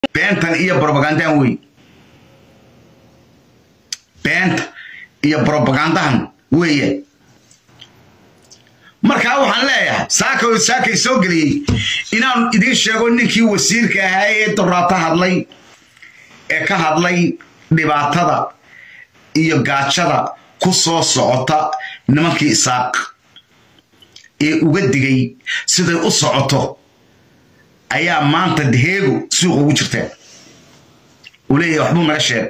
beentan iyo brobagandahan wey beenta iyo brobagandahan weeye markaa waxaan leeyahay saaka saakay soo geliyey inaan idiin sheego ninkii wasiirka ahaa ee doraato hadlay ee ka hadlay dhibaatada iyo gaajada ku soo socota nimankii isaaq ee uga digay siday u socoto ayaa maanta deheegu suuq ugu jirteen uu leeyahay waxbuu naga sheegay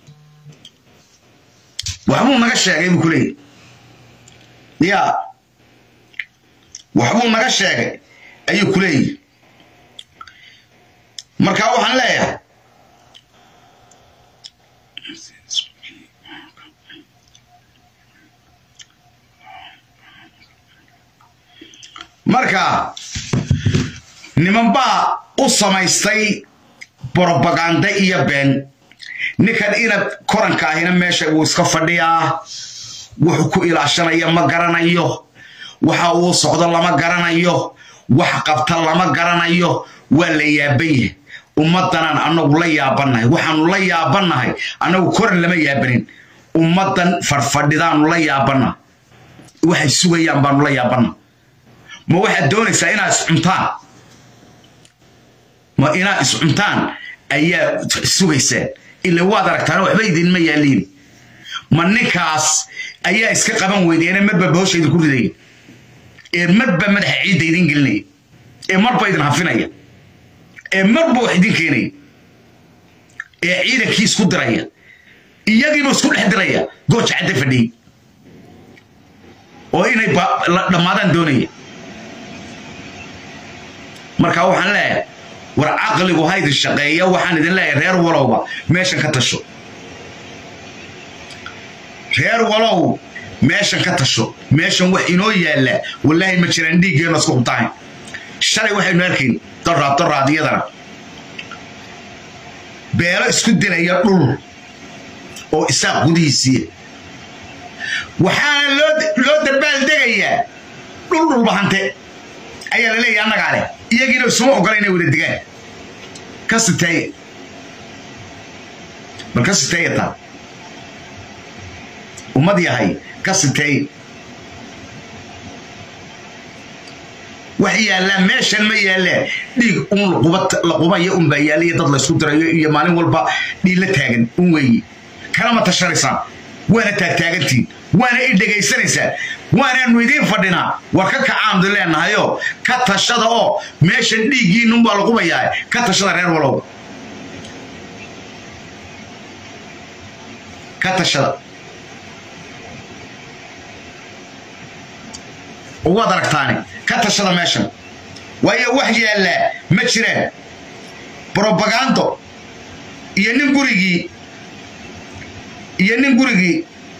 waxbuu naga sheegay buu ku leeyahy yaa waxbuu naga sheegay ayuu ku leeyahy marka waxaan leeyahay marka niman baa u samaystay brobaganda iyo been ninkan ina koranka ahina meesha wuu iska fadhiyaa wuxuu ku ilaashanaya ma garanayo waxa uu socdo lama garanayo wax qabta lama garanayo waa la yaaban yahay ummaddanaan annagu la yaabannahay waxaanu la yaabannahay annagu koran lama yaabanin ummaddan fadhfadhidaanu la yaabannaha waxay sugayaan baanu la yaabannaha ma waxaad doonaysaa inaad iscuntaan ma inaad iscuntaan ayaa sugaysaan ila waad aragtaan waxba idinma yaaliin ma ninkaas ayaa iska qaban weydeene marba bahosha idinku ridaya ee marba madaxa ciidda idin gelinaya ee marba idin hafinaya ee marba wax idin keenaya ee ciidankii isku diraya iyagiiba isku dhex diraya gooja cadda fadhiyey oo inay dhammaadaan doonaya marka waxaan leeyahay war caqligu ha idin shaqeeya waxaan idin leeyahay reer walowba meeshan ka tasho reer walow meeshan ka tasho meeshan wax inoo yaalla wallaahi ma jiraan dhiiggeenna isku hubtahayn shalay waxaynu arkayn doraad doraad iyadana beelo isku dilaya dhul oo isaaq gudihiisiiya waxaana loo darbaal degayaa dhul dhulbahante ayaa la leeyahay annagaa leh iyagiina isuma ogola inay wada degaan ka siteeye bal ka siteeye taa ummad yahay ka siteeye wax yaallaa meeshan ma yaallaan dhiig un la qubaya unbaa yaalla iyo dad laysku dirayo iyo maalin walba dhiilla taagan un weeye kalama tashanaysaan waana taagtaagantiin waana i dhegaysanaysaan waanaanu idiin fadhinaa war ka kacaandu leenahayo ka tashada oo meeshan dhiiggiinunbaa la qubayaa ka tashada reer walow ka tashada waad aragtaani ka tashada meeshan waayo wax yaallaa ma jiraan brobagando iyo nin gurigii iyo nin gurigii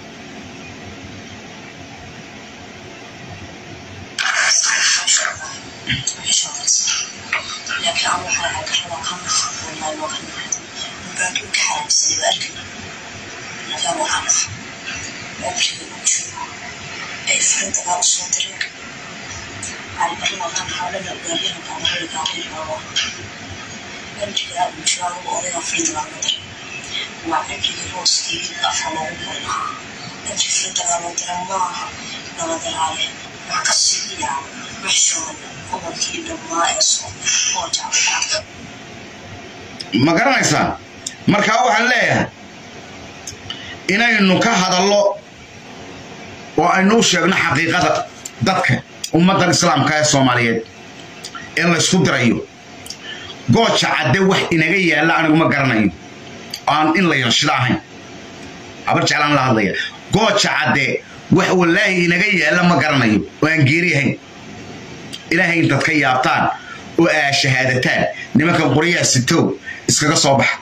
laakiin aan waxaa agarrada ka maqaaqoonaa looga nahay mubaaduu ka xaramsiday waa arkay laakiin waxaa naha cumriga u jiro ay farintagaa u soo direen albarladan xaalada gaaryaha kaamariga gaaryaha cumrigaa u jiro anugu odayga farintagaa loo diray waa cumrigii rooskii afa loogu qori lahaa cumri farintagaa loo diray maaha nabadalaaye waxaa ka siiyaa wixshooda gobolkii dhammaa ee soo oo jacbadaada ma garanaysaa markaa waxaan leeyahay inaynu ka hadallo oo aynu u sheegno xaqiiqada dadka ummaddan islaamka ee soomaaliyeed ee laysku dirayo gooja cadde wax inaga yaalla anigu ma garanayo aan in la yanshido ahayn habar jeclaan la hadlaya gooja cadde wax wallaahi inaga yaalla ma garanayo oo aan geeri ahayn ilaahay intaad ka yaabtaan oo aa shahaadataan nimankan qoryaha sitow iskaga soo baxa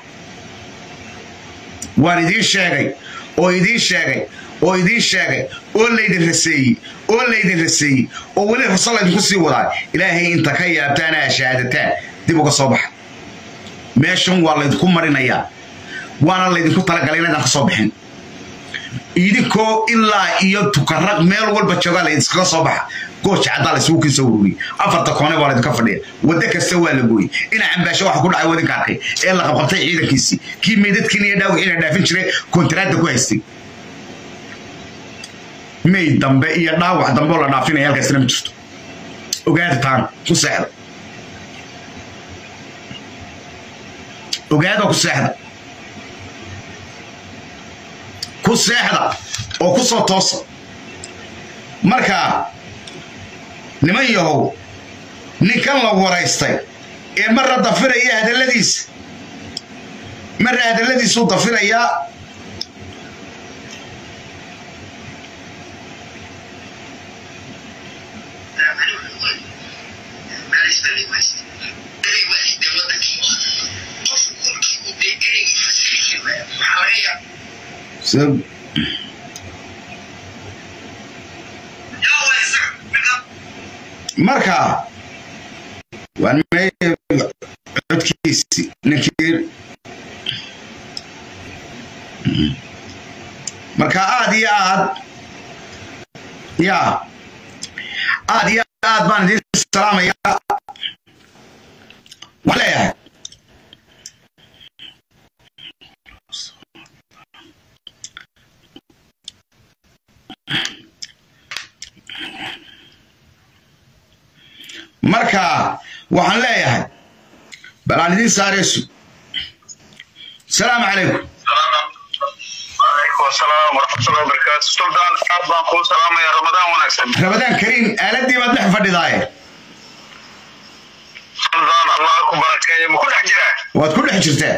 waan idiin sheegay oo idiin sheegay oo idiin sheegay oo laydin raseeyey oo laydin raseeyey oo weli rasa laydinku sii wadaa ilaahay inta ka yaabtaan aa shahaadataan dib uga soo baxa meeshan waa laydinku marinayaa waana laydinku talagalay inaydaan ka soo bixin idinkoo ilaa iyo tukaraq meel walba joogaa la iskaga soo baxa gooja caddaa la isugu kiisa ururiyey afarta koone baa laydinka fadhiya waddo kasta waa la gooyey ina cambaasho waxa ku dhacay wadinka arkay ee la qabqabtay ciidankiisii kii meydadkiina iyo dhaawiciina dhaafin jiray kontaraadda ku haystay meyd dambe iyo dhaawac dambe oo la dhaafinaya halkaasina ma jirto ogaada taan ku seexda ogaada ku seexda ku seexda oo ku soo toosa marka niman yahow ninkan la waraystay ee marra dafiraya hadalladiisa marra hadalladiisuu dafirayaa So, marka waan me codkiisi ninkii marka aad iyo aad ya aad iyo aad baan idin salaamaya waxaan leeyahay marka waxaan leeyahay bal aan idiin saareysu asalaamu calaykum عليكم السلام ورحمة الله وبركاته سلطان aad baan kuu salaamaya ramadaan wanaagsan rabadaan kariim aaladii baad dhex fadhidaaye suldaan allah ku barakeeyo ma ku dhex jiraa waad ku dhex jirtaa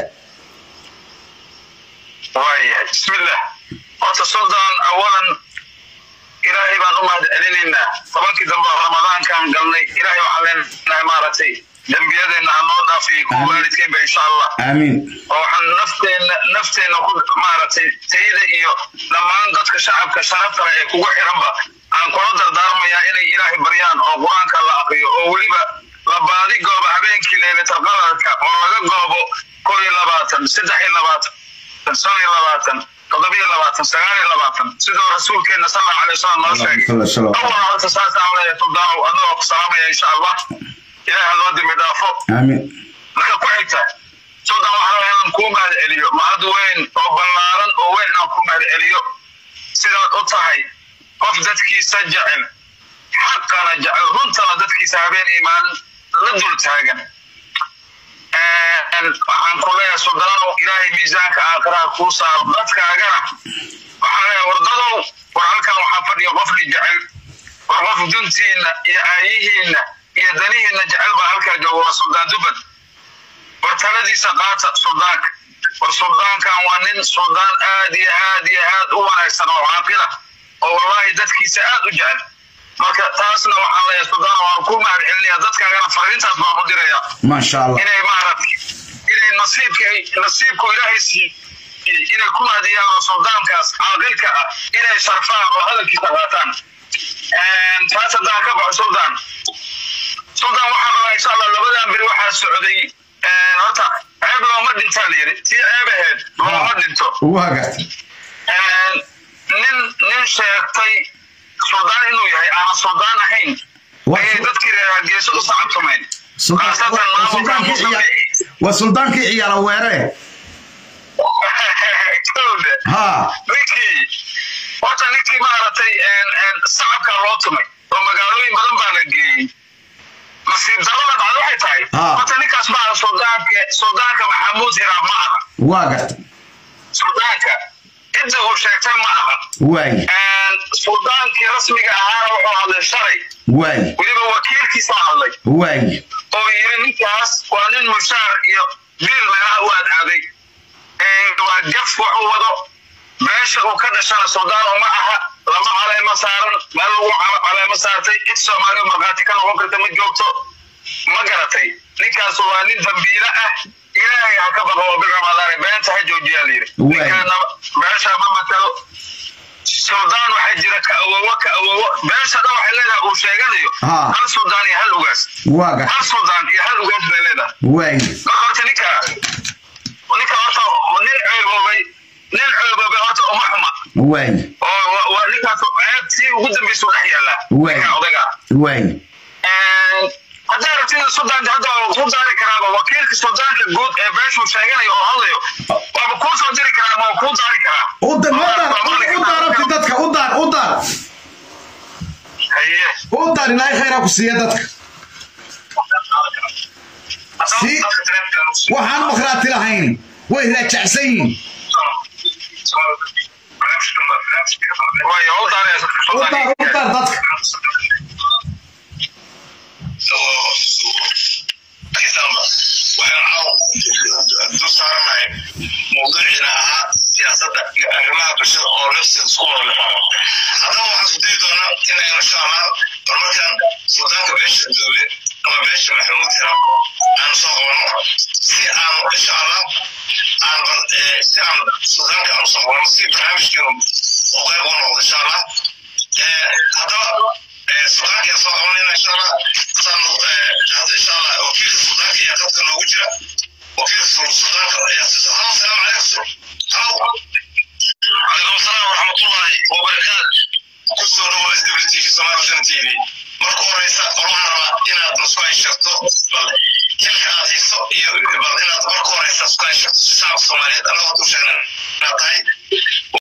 waayahay bismillah horta suldaan awalan ilaahay baan u mahad celinaynaa tobankii dambe oo ramadaankaan galnay ilaahay waxaan leenahay maaragtay dembiyadeenna ha noo dhaafiyo kuwa waalidkeenba insha allah aamiin oo waxaan nafteenna nafteenna ku maaragtay tayada iyo dhammaan dadka shacabka sharafta leh ee kugu xiranba aan kula dardaarmayaa inay ilaahay baryaan oo qur-aanka la aqriyo oo weliba la baadi goobo habeenkii leylatalqadarka oo laga goobo kow iyo labaatan saddex iyo labaatan shan iyo labaatan toddoba iyo labaatan sagaal iyo labaatan sidoo rasuulkeenna sal allahu alay wasalam noo sheegay awal horta saasaan leeyahay suldaanow adagoo ku salaamaya insha allah ilaaha loo dembi dhaafo aamiin marka ku xigta suldan waxaa la inaan kuu mahad celiyo mahad weyn oo ballaaran oo weyn inaan kuu mahad celiyo sidaad u tahay qof dadkiisa jecel xaqana jecel runtana dadkiisa habeen imaan la dul taagan waxaan ku leeyahay suldaanow ilaahay miisaanka aakhiraha kuu saaro dadkaagana waxaa leeyahay wardadow war halkan waxaa fadhiya qofni jecel war qof duntiinna iyo aayihiinna iyo danihiinna jecel baa halkaa jooga waa suldaan dubad war taladiisa qaata suldaanka war suldaankan waa nin suldaan aad iyo aad iyo aad u wanaagsan oo caaqila oo wallahi dadkiisa aad u jecel marka taasna waxaan leeyahay suldaan waan ku mahad celinaya dadkaagana fariintaas baan u diraya maasha allah inay maaragtay inay nasiibka nasiibku ilaahay siiyey inay ku mahadiyaan oo suldaankaas caaqilka ah inay sharfaan oo hadalkiisa qaataan taas haddaan ka baxo suldaan suldaan waxaa rabaa insha allah labadan beri waxaa socday horta ceeb looma dhintaa la yidhi tii ceeb aheyd looma dhinto ugu hagaag nin nin sheegtay suldaan inuu yahay aanan suldaan ahayn ayay dadkii reer hargeysa u sacabtumayn khaasatan maamulka musabici waa suldaankii ciyaala weere kowda ha ninkii horta ninkii maaragtay sacabkaa loo tumay oo magaalooyin badan baa la geeyey nasiib darrada dhacda waxay tahay Ah. horta ninkaas ma aha suldaanka suldaanka maxamuud hiraab ma aha waa garta suldaanka cidda uu sheegtay ma aha waay suldaankii rasmiga ahaana wuxuu hadlay shalay waay weliba wakiilkiisa hadlay waay oo yiri ninkaas waa nin mushaar iyo biil meelaha u adcaaday waa gaf wuxuu wado meesha uu ka dhashana suldaan uma aha lama caleema saaran meel lagu cal- caleema saartay cid soomaaliya markhaati ka noqon karta ma joogto ma garatay ninkaas waa nin dambiile ah ilaahay ha ka baqo oo bil ramadaane beenta ha joojiyaa layidhi Waay. ninkaana meesha ma matalo suldaan waxaa jira ka awowo ka awowo beesha dhan waxay leedahay uu sheeganayo Ha. hal suldaan iyo hal ugaas waa garta hal suldaan iyo hal ugaas bay leedahay waay marka horta ninka ninka horta nin ceeboobay nin ceeboobay horta uma xuma waay oo wa- waa ninkaas ceeb tii ugu dambaysa dhex yaalla Waay. ninka odayga waay hadday rabtida sudan hadda waa kuu daari karaaba wakiilka suldaanka guud ee beeshuu sheeganayo oo hadlayo waaba kuu soo diri karaa ma waa kuu daari karaa u dar u dar u dar abti dadka u dar u dar haye u dar ilaahay khayraa ku siiya dadka Si- waxaan makhraati lahayn way raajacsan yihiin waayo u daari u dar u dar dadka mawduuciina ahaa siyaasadda iyo arrimaha bulshada oo lafteeda isku wada lafamo haddaba waxaan isku dayi doonaa inaynu insha allah horumarkan suldaanka beesha duule ama beesha maxamuud hira aanu soo qabanno si aanu insha allah aan bal- eh, si aan suldaanka aanu soo qabanno si barnaamijkeenu oo qayb u noqdo insha allah Eh, haddaba eh, suldaanka ayaa soo qabanayna insha allah saanu eh, hadda insha allah wakiilka suldaanka ayaa qadka noogu jira wakiilka sul- suldaanka ayaa sisa halo salaamu calaykum halo calaykum asalaam waraxmatullaahi wabarakaatu kusoo dhawo s w t v somalisan t v marka horeysa waxaan rabaa inaad nasku ay sheegto bal xilka aad hayso iyo bal inaad marka horeysa isku ay sheegto shacabka soomaaliyeed anagoo u sheegna inaad tahay